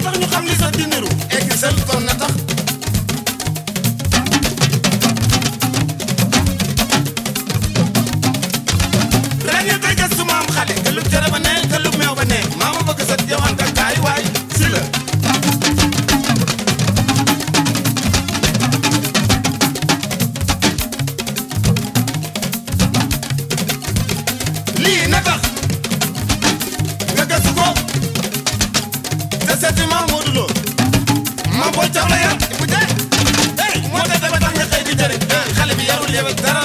tax ñu xam li sax di niru Excel kon na tax ren yi koy gëstu maam xale këlub cere ba ne këlub meew ba ne maama bëgg sa jawanta kaay waay si la lii na tax nga gëstu ko te seeti maam Modou Lo maam booy caw la yar bu jaay hey moo tax dafa tax nga xëy di jëriñ xale bi yarul yewet dara